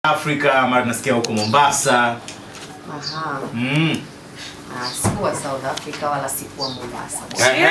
Afrika, mara tunasikia huko Mombasa. Aha. Mm. Ah, sikuwa South Africa wala sikuwa Mombasa. Ehe.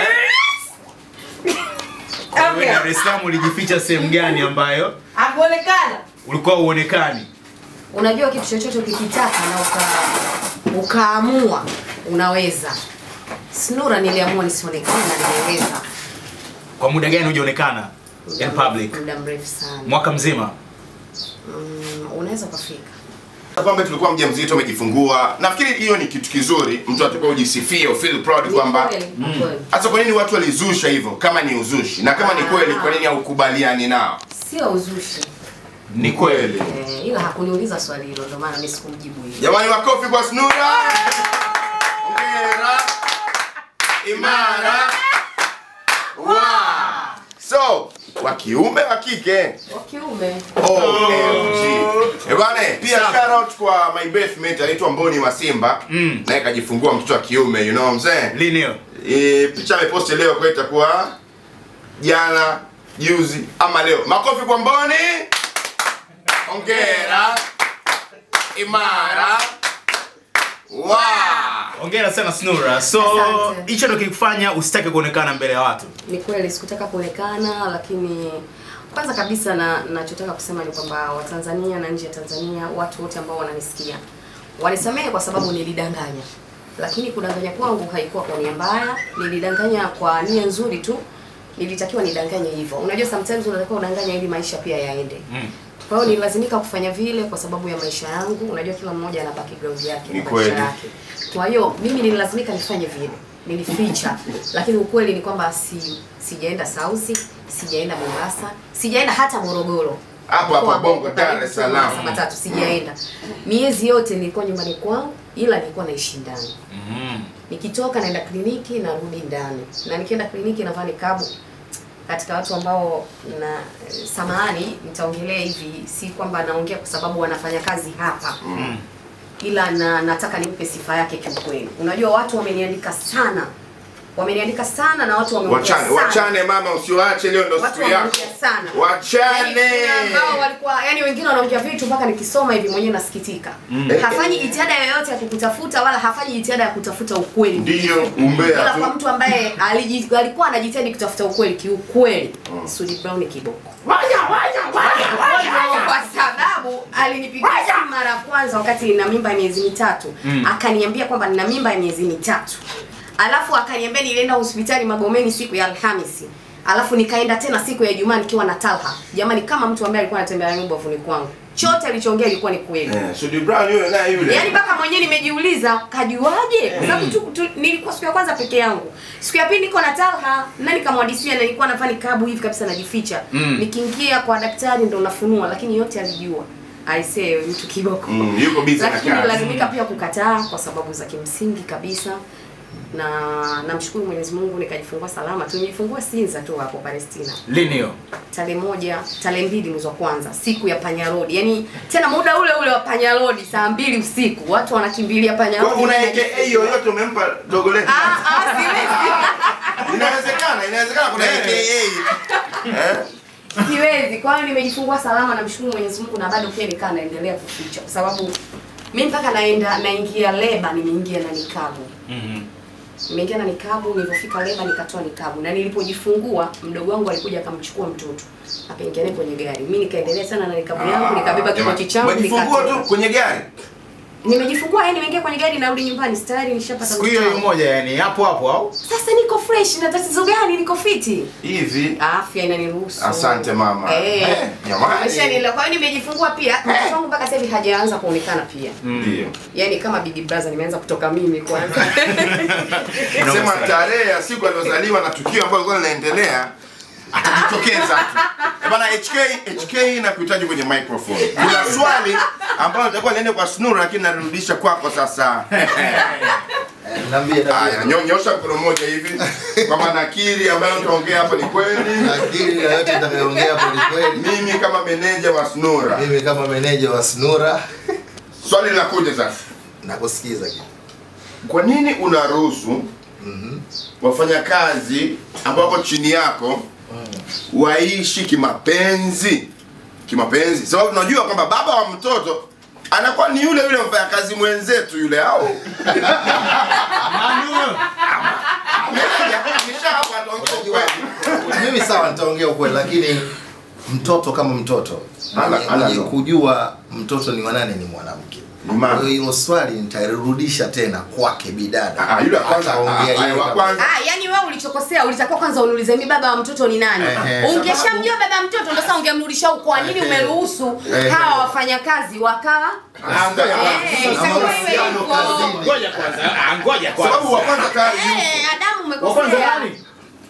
Wewe Dar es Salaam ulijificha sehemu gani ambayo Hakuonekana. ulikuwa uonekani? Unajua kitu chochote ukikitaka na uka ukaamua unaweza. Snura niliamua nisionekane na niliweza. Kwa muda gani hujaonekana in public? Muda mrefu sana. Mwaka mzima. Mm, unaweza ukafika. kwamba tulikuwa mjamzito umejifungua nafikiri hiyo ni kitu kizuri mtu atakuwa ujisifie feel proud Ni kwamba kweli, ni kweli. hasa kwa nini watu walizusha hivyo kama ni uzushi na kama ni kweli kwa nini haukubaliani nao Sio uzushi. Ni kweli. Eh, ila hakuniuliza swali hilo ndio maana mimi sikumjibu hilo. jamani makofi kwa snura ongera imara wow. so wa kiume wa kike Wa kiume. OMG. Eh bwana, pia Safi. shout out kwa my best mate anaitwa Mboni wa Simba. Mm. Naye kajifungua mtoto wa kiume, you know what I'm saying? Lini hiyo? E, picha ameposti leo kwa itakuwa jana, juzi ama leo. Makofi kwa Mboni. Ongera. Imara. Wow. Hongera sana Snura. So Asante. hicho ndio kilikufanya usitake kuonekana mbele ya watu. Ni kweli sikutaka kuonekana, lakini kwanza kabisa na nachotaka kusema ni kwamba Watanzania na nje ya Tanzania, watu wote ambao wananisikia wanisamehe kwa sababu nilidanganya, lakini kudanganya kwangu haikuwa kwa nia mbaya, nilidanganya kwa nia nzuri tu. Nilitakiwa nidanganye hivyo. Unajua sometimes unatakiwa udanganya ili maisha pia yaende. Mm. Kwa hiyo nililazimika kufanya vile kwa sababu ya maisha yangu. Unajua kila mmoja ana background yake, Ni na kweli. maisha yake. Kwa hiyo mimi nililazimika nifanye vile, nilificha, lakini ukweli ni kwamba si sijaenda Sauzi, sijaenda Mombasa, sijaenda hata Morogoro. Hapo Mkoa hapo ambao Bongo, uko Dar karibu es tu na Salaam. masaa matatu sijaenda. Miezi yote nilikuwa nyumbani kwangu, ila nilikuwa naishi ndani. Mm. Nikitoka naenda kliniki narudi ndani, na nikienda kliniki navaa nikabu katika watu ambao na samahani, nitaongelea hivi, si kwamba naongea kwa sababu wanafanya kazi hapa Mm. ila na nataka nimpe sifa yake kiukweli. Unajua watu wameniandika sana, wameniandika sana na watu wameongea Wachane, sana. wachane mama usiwaache leo ndo Watu siku yako. wameongea sana. Wachane. Yaani, kuna ambao walikuwa yani wengine wanaongea vitu mpaka nikisoma hivi mwenyewe nasikitika. Mm. Hafanyi jitihada yoyote ya kukutafuta wala hafanyi jitihada ya kutafuta ukweli. Ndiyo ila umbea kwa tu. mtu ambaye aliji, alikuwa anajitahidi kutafuta ukweli kiukweli mm. Sudi Brown kiboko kwa sababu alinipigia simu mara ya kwanza wakati nina mimba ya miezi mitatu Mm. akaniambia kwamba nina mimba ya miezi mitatu alafu akaniambia nilienda hospitali Magomeni siku ya Alhamisi alafu nikaenda tena siku ya Ijumaa nikiwa na Talha jamani kama mtu ambaye alikuwa anatembea na ubavuni kwangu chote alichoongea ilikuwa ni kweli Eh, Sudi Brown yule naye yule. Yaani mpaka mwenyewe nimejiuliza kajuaje? Kwa sababu tu, tu, nilikuwa siku ya kwanza peke yangu. Siku ya pili niko na Talha, na nikamwadisia na nilikuwa navaa nikabu hivi kabisa najificha. Mm. Nikiingia kwa daktari ndo nafunua lakini yote alijua. Aisee mtu kiboko. Mm, yuko busy na Lakini kazi. lazimika pia kukataa kwa sababu za kimsingi kabisa. Na namshukuru Mwenyezi Mungu nikajifungua salama. Tulijifungua Sinza tu hapo Palestina Lini hiyo? tarehe moja tarehe mbili mwezi wa kwanza siku ya panya road yaani tena muda ule ule wa panya road saa mbili usiku watu wanakimbilia panya Kwa road una AKA yoyote umempa dogo letu? Ah, ah, siwezi Inawezekana, inawezekana kuna AKA. Eh? siwezi kwa hiyo nimejifungua salama namshukuru mwenyezi mungu na bado pia nikaa naendelea kuficha kwa sababu mi mpaka naenda naingia leba nimeingia na nikabu Mhm. nimeingia na nikabu nilipofika leba nikatoa nikabu na nilipojifungua mdogo wangu alikuja akamchukua mtoto akaingia naye kwenye gari mi nikaendelea sana na nikabu yangu nikabeba kipochi changu Umejifungua nikatoka. tu kwenye gari. Nimejifungua yani nimeingia kwenye gari narudi nyumbani tayari nishapata Siku hiyo hiyo mtoto. moja yani hapo hapo au? Sasa niko fresh na tatizo gani? Niko fiti. Hivi. Afya inaniruhusu. Asante mama. Eh. Eh, jamani. Umeshanielewa. Kwa hiyo nimejifungua pia. Mtoto wangu mpaka sasa hivi hajaanza kuonekana pia. Ndio. Yaani kama Big Brother nimeanza kutoka mimi kwanza. Sema tarehe ya siku aliyozaliwa na tukio ambalo lilikuwa linaendelea atajitokeza tu. Eh, Bana HK HK na kuhitaji kwenye microphone. Kuna swali ambalo litakuwa liende kwa Snura lakini narudisha kwako sasa. Niambie Haya, niambie. nyo- nyosha mkono mmoja hivi kwamba nakiri ambayo utaongea hapa ni kweli. Akili na yote nitakayoongea hapo ni kweli. Mimi kama meneja wa Snura. Mimi kama meneja wa Snura Swali linakuja sasa. nakusikiza kitu. Kwa nini unaruhusu Mhm. wafanyakazi ambao wako chini yako waishi kimapenzi kimapenzi, sababu tunajua kwamba baba wa mtoto anakuwa ni yule yule mfanyakazi mwenzetu yule, au Meneja, amesha hapa ataongea ukweli. mimi sawa nitaongea ukweli lakini mtoto kama mtoto Ala- mwenye- ala mwenye ndo. kujua mtoto ni wanane ni mwanamke Ni mama. Kwa hiyo hilo swali nitarudisha tena kwake bidada Ah, yule wa kwanza, Ataongea ah, yeye ah, wa kama- kwanza. Ah, yani wewe ulichokosea ulitakiwa kwanza uniulize mi baba wa mtoto ni nani. Ehe. Ungeshamjua baba wa mtoto ndio sasa ungemrudisha huko. Kwa nini Ehe. umeruhusu Ehe. hawa wafanyakazi wakawa Ah, ngoja Eh, kwanza. na itakuwa iwe mahusiano hivyo. kazini. Ngoja kwanza. Ah, ngoja Sababu wa kwanza. kwanza tayari yupo. Eh, Adamu Wa kwanza umekosea. nani?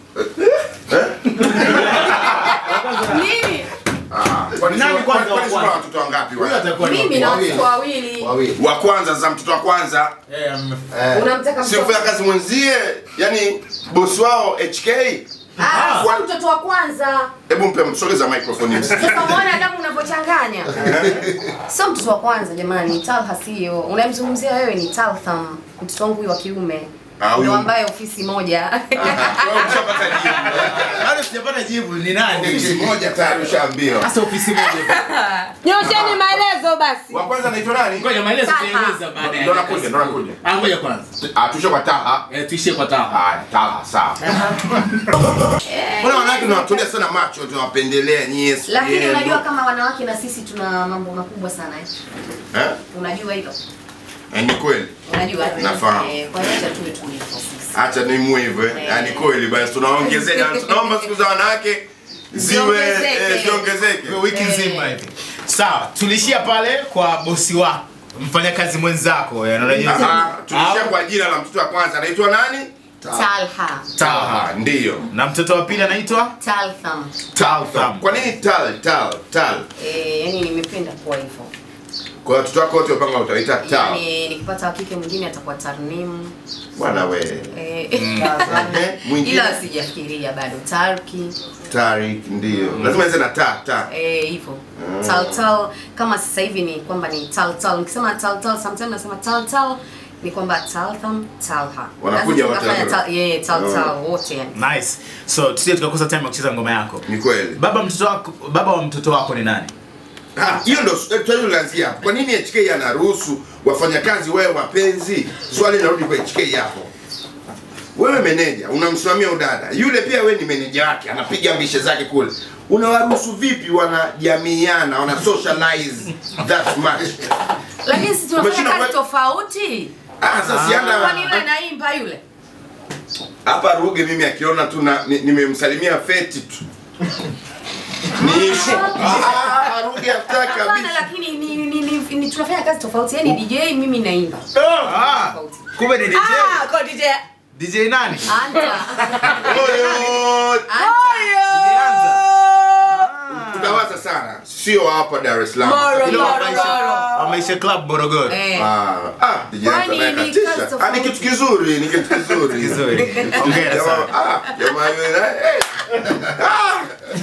Nini? Ah, kwani Nani si- kwanza kwani wa si kwanza? kuna watoto wangapi Huyu wale? atakuwa ni Mimi na Wawili. watoto wawili. wawili wa kwanza za mtoto wa kwanza Eh, ame- Eh, Unamtaka si mtoto. mfanya kazi mwenzie yani bosi wao HK Ah, sio mtoto wa kwanza. hebu mpe msogeza microphone msikie. Sasa umeona Adamu unavyochanganya. Sio mtoto wa kwanza jamani, Talha sio. Unamzungumzia wewe ni Taltham, mtoto wangu huyu wa kiume. Ah, huyu- Ndio ambaye ofisi moja. Aha, wewe umeshapata jibu. Bado sijapata jibu ni nani? Ofisi moja tayari ushaambiwa. Sasa ofisi moja. Nyosheni maelezo basi. Wa kwanza anaitwa nani? Ngoja maelezo Taha. tueleza baada ya Ndo nakuja, ndo nakuja. Ah, ngoja kwanza. Ah, tushe kwa Taha. Eh, tuishie kwa Taha. Ah, Taha sawa. Mbona wanawake tunawatolea sana macho tunawapendelea nyie siku Lakini yenu. unajua kama wanawake na sisi tuna mambo makubwa sana eh. Eh? Unajua hilo? Eh, ni kweli. Unajua? Nafahamu. Eh, kwa hiyo acha tuwe tulivyo sisi. Acha nimue hivyo eh. Eh. Yaani kweli basi tunaongezea jamani, tunaomba siku za wanawake ziwe Ziongezeke. eh, ziongezeke. Kwa wiki Eh. nzima hivi. Sawa, tulishia pale kwa bosi wako. Mfanyakazi mwenzako, eh, unajua. Ah, tulishia Au- kwa jina la mtoto wa kwanza anaitwa nani? Talha. Taha. Ah, ndiyo. Na mtoto wa pili anaitwa Taltham. Taltham. Kwa nini tal tal tal? Eh, yani nimependa kuwa hivyo. Kwa hiyo watoto wako wote wapanga utaita tal. Yaani nikipata wa kike mwingine atakuwa Tarnim. Bwana we. Eh, Eh, mwingine? ila sijafikiria bado. Tarki. Tarik ndiyo. Lazima ianze na ta ta. Eh, hivyo. Taltal kama sasa hivi ni kwamba ni taltal. Nikisema taltal sometimes nasema taltal ni kwamba Taltham Talha. Wanakuja Lazima wote tukafanya hapo. tal- yeah, taltal Oh. wote yani. Nice. So tusije tukakosa time ya kucheza ngoma yako. Ni kweli. Baba mtoto wako, baba wa mtoto wako ni nani? Ah, hiyo ndo eh, swali linaanzia hapo. Kwa nini HK anaruhusu wafanyakazi wewe wapenzi? Swali linarudi kwa HK hapo. Wewe meneja unamsimamia udada, yule pia wewe ni meneja wake, anapiga mbishe zake kule. Unawaruhusu vipi wanajamiiana, wana socialize that much? Lakini sisi tunafanya Umeshinda kazi kwa- tofauti. Ah, sasa sianda Kwani yule naimba yule? hapa Ruge mimi akiona tu na ni- nimemsalimia feti tu. Ni issue. Ah, Ruge hataki Hapana, kabisa. lakini ni, ni, ni, ni, tunafanya kazi tofauti. Yaani DJ mimi naimba. Ah, Tofauti. kumbe ni DJ. Ah, kwa DJ. DJ nani? Anta. Oyo! Anta. Tutawaza sana. Sio hapa Dar es Salaam. Moro, Ile moro, wa maisha- moro. wa maisha club Morogoro. Eh. Ah, ah, DJ Kwani Anta naye ni katisha. kazi Ah, tofauti. ni kitu kizuri, ni kitu kizuri. Kizuri. Hongera Jamaa- sana. ah, jamaa yule na- eh. Ah,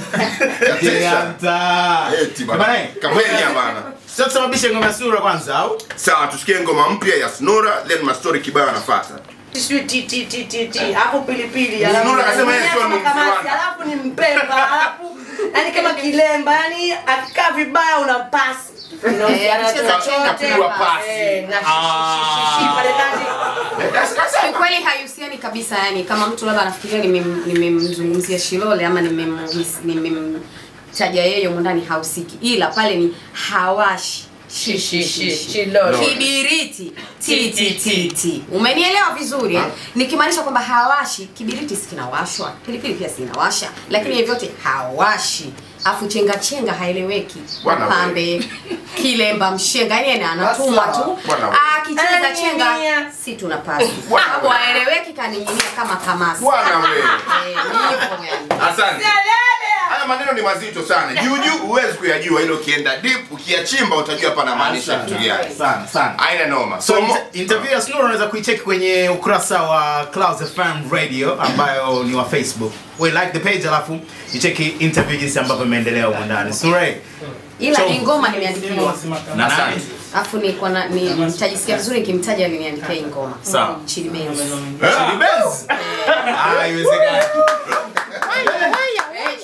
DJ Anta. eti bana. Bana, eh, Kamwenya bana. Sasa tusababishe ngoma ya sura kwanza au? Sawa, tusikie ngoma mpya ya Snura, then mastori kibao anafuata. Sijui ti ti ti ti ti. Hapo pilipili. Nura alafu- akasema yeye sio kama ni kamasi, Mzwana. Alafu ni mpemba. Alafu yani kama kilemba. Yani akikaa vibaya unampasi. Eh, anacheza chenga Kapigwa pasi. Eh, na shishi pale ndani. Eh, that's- that's- Kiukweli haihusiani kabisa yani kama mtu labda anafikiria nimem- nimemzungumzia Shilole ama nimemhis- nimemtaja yeye humo ndani hahusiki. Ila pale ni hawashi Shi, shi, shi, Shishi. Shilole. Kibiriti ti ti ti ti. Umenielewa vizuri eh? Nikimaanisha kwamba hawashi, kibiriti si kinawashwa, pilipili pia si inawasha, lakini hiyo vyote hawashi. Afu chenga chenga haeleweki. Bwana we. Pambe kilemba mshenga yani anatumwa tu. Bwana we. Akicheza chenga Ananing'inia. si tunapasi. Bwana Hapo we. haeleweki kaning'inia kama kamasi. Bwana we. Eh, ni hivyo yani. Asante. Haya maneno ni mazito sana. Juu juu huwezi kuyajua ilo ukienda deep ukiyachimba utajua hapa anamaanisha kitu gani. Sana sana. Haina noma. So So, mo- inter- interview ya Snura unaweza kuicheki kwenye ukurasa wa Clouds FM Radio ambayo ni wa Facebook. We like the page alafu icheki interview jinsi ambavyo imeendelea huko ndani. Snura. Ila So- ni ngoma nimeandikiwa. Na nani? Asante. Alafu ni kwa na- ni nitajisikia vizuri nikimtaja aliniandikia hii ngoma. Sawa. Chili Benz. Chili Benz. Ah, haiwezekani. Eh, Chili Benz ndo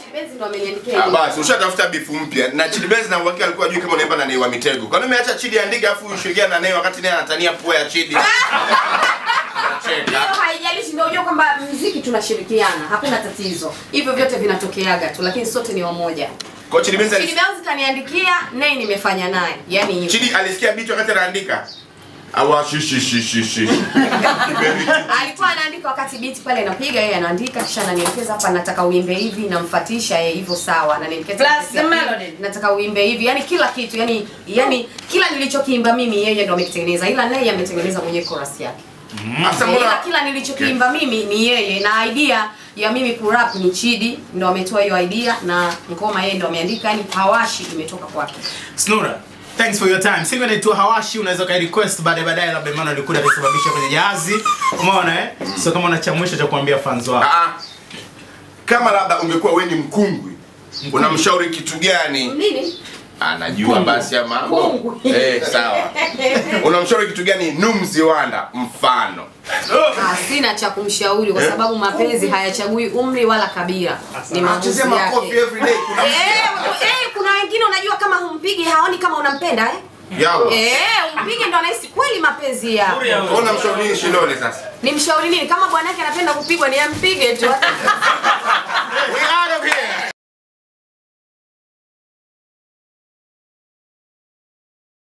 ndo ameniandikia Ah, hivi. basi ushatafuta bifu mpya na Chidi Benz na uhakika alikuwa ajui kama unaimba na Nay wa Mitego. Kwa nini umeacha Chidi andike afu ushirikiane na Nay wakati naye anatania pua ya Chidi? Hiyo Unacheka. haijalishi, ndio unajua kwamba muziki tunashirikiana, hakuna tatizo. Hivyo vyote vinatokeaga tu, lakini sote ni wamoja. Kwa Chidi Benz Chidi alis- Benz kaniandikia, naye nimefanya naye. Yaani hivyo. Chidi alisikia beat wakati anaandika. Awa shi shi shi shi shi. alikuwa anaandika wakati beat pale napiga, yeye anaandika kisha ananielekeza hapa, nataka uimbe hivi, namfuatisha yeye hivyo, sawa, ananielekeza Plus kesi the ya pili, melody. nataka uimbe hivi, yani kila kitu, yani yani kila nilichokiimba mimi yeye ndo amekitengeneza, ila naye ametengeneza mwenyewe chorus yake. Sasa ila mbona kila nilichokiimba mimi ni yeye, na idea ya mimi kurap ni Chidi ndo ametoa hiyo idea, na ngoma yeye ndo ameandika, yani hawashi imetoka kwake. Snura, thanks for your time. Singo inaitwa Hawashi, unaweza kai request baadaye baadaye, labda Emmanuel alikuwa atasababisha kwenye jahazi. Umeona eh? So kama una cha mwisho cha kuambia fans wako. Ah, ah. kama labda ungekuwa wewe ni mkungwi unamshauri kitu gani? Nini? Anajua basi ya mambo. Mkungwi. Eh, sawa. Unamshauri kitu gani Numzi Wanda mfano? Ah, sina cha kumshauri kwa sababu mapenzi hayachagui umri wala kabila, ni maamuzi Chezea makofi yake. every day. Kuna Eh, eh, kuna wengine unajua kama humpigi haoni kama unampenda eh? Yao. Eh, umpige ndo anahisi kweli mapenzi ya. Ona mshauri nini Shilole sasa? Ni mshauri nini? Kama bwanake anapenda kupigwa ni ampige tu.